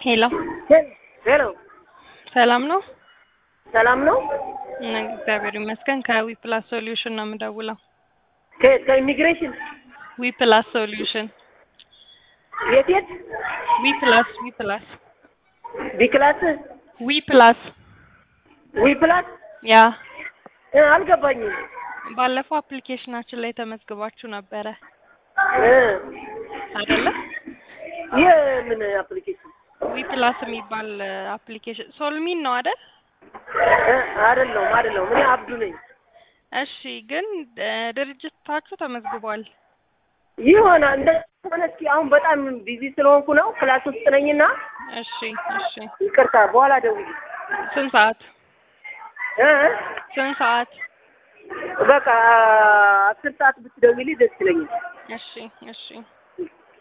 ሄሎ ሄሎ ሰላም ነው? ሰላም ነው? እነ እግዚአብሔር ይመስገን። ከዊ ፕላስ ሶሉሽን ነው የምደውለው። ከ- ከኢሚግሬሽን ዊ ፕላስ ሶሉሽን የት የት? ዊ ፕላስ ዊ ፕላስ ቢክላስ ዊ ፕላስ ዊ ፕላስ ያ እ፣ አልገባኝም። ባለፈው አፕሊኬሽናችን ላይ ተመዝግባችሁ ነበረ እ፣ አይደለ? የምን አፕሊኬሽን? ዊ ፕላስ የሚባል አፕሊኬሽን ሶልሚን ነው አይደል? እ፣ አይደለሁም አይደለሁም። እኔ አብዱ ነኝ። እሺ፣ ግን እ፣ ድርጅታችሁ ተመዝግቧል። ይሆና እንደ ሆነ እስኪ አሁን በጣም ቢዚ ስለሆንኩ ነው ክላስ ውስጥ ነኝና እሺ፣ እሺ። ይቅርታ፣ በኋላ ደውዬ ስንት ሰዓት እ፣ ስንት ሰዓት? በቃ አስር ሰዓት ብትደውይልኝ ደስ ይለኛል። እሺ፣ እሺ።